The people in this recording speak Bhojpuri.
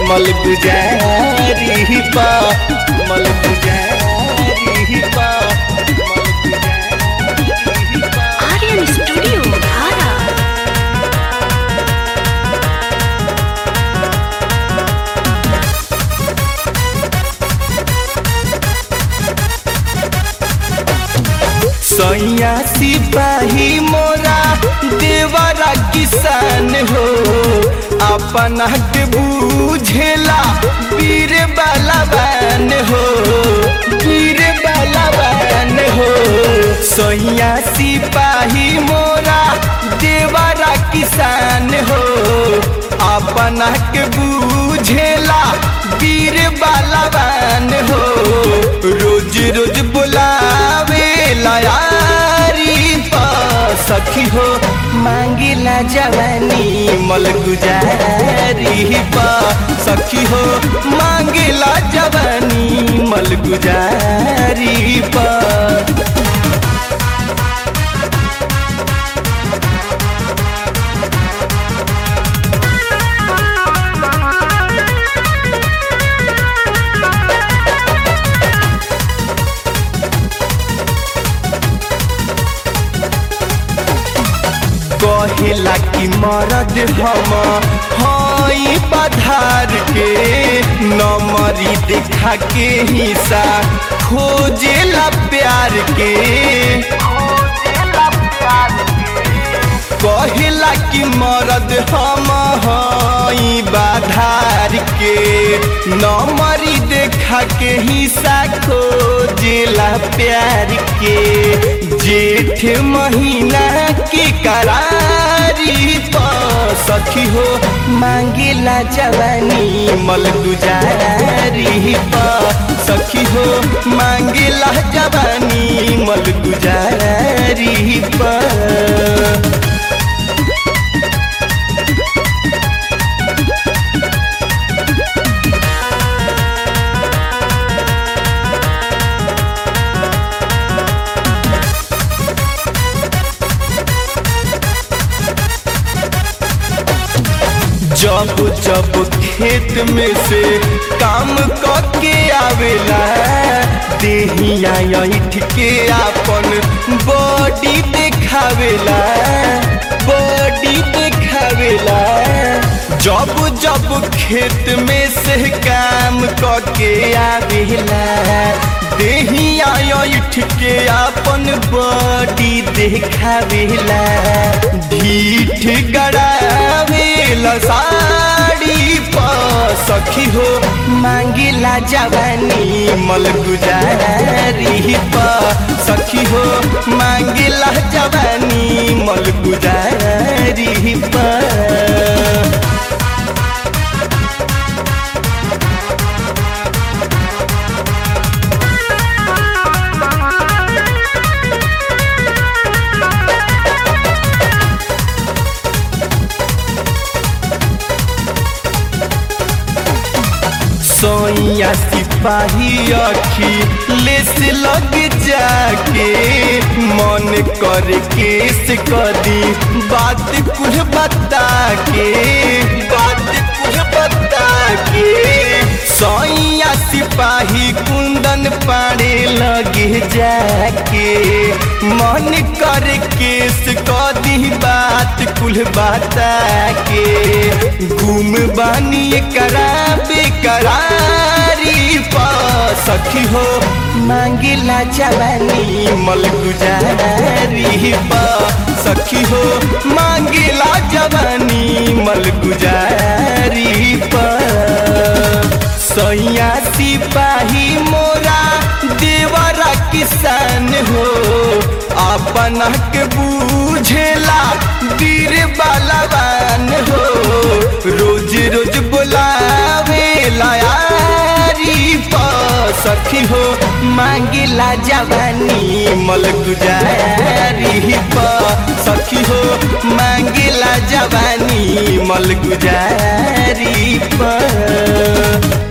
मल गुजारी पा मल गुजारी पा मल गुजारी पा Aryan Studio, Dhara. सैया सिपाही मोरा देवरा किसान हो अपना के बूझेला वीर बलवान हो वीर बलवान हो सैया सिपाही मोरा देवरा किसान हो अपना के बूझेला वीर बलवान हो रोज रोज बुलावे लयारी पा सखी हो मांगिला जवानी मल गुजारी पा सखी हो मांगिला जवानी मल गुजारी पा कहेला कि मरद हम हई पधार के नमरी देखा के हिस्सा खोजेला प्यार के कहेला कि मरद हम हई बाधार के नमरी देखा के हिस्सा खोजेला प्यार के जेठ महीना के करारी पा सखी हो मांगिला जवानी मल गुजारी पा सखी हो मांगिला जवानी मल गुजारी पा जब जब खेत में से काम करके आवेला देहिया ऐठ के आपन बॉडी देखावेला बॉडी देखावेला जब जब खेत में से काम करके आवेला देहिया ऐठ के आपन बॉडी देखावेला ढीठ गड़ावेला साड़ी पा सखी हो मांगिला जवानी मल गुजारी पा सखी हो मांगिला जवानी मल गुजारी पा सोइया सिपाही अखी लेस लग जाके मन कर केस कदी बात कुछ बता के बात कुछ बता के सोइया सिपाही कुंदन पाड़े लगे जाके मन कर केस कदी बात कुल बता के घूम बानी करा बेकरारी पा सखी हो मांगिला जवानी मल गुजारी पा सखी हो मांगिला जवानी मल गुजारी पा सैया सिपाही मोरा देवरा किसान हो अपना के बूझेला वीर बलवान हो रोज रोज बुलावे लायारी पा सखी हो मांगिला जवानी मल गुजारी पा सखी हो मांगिला जवानी मल गुजारी पा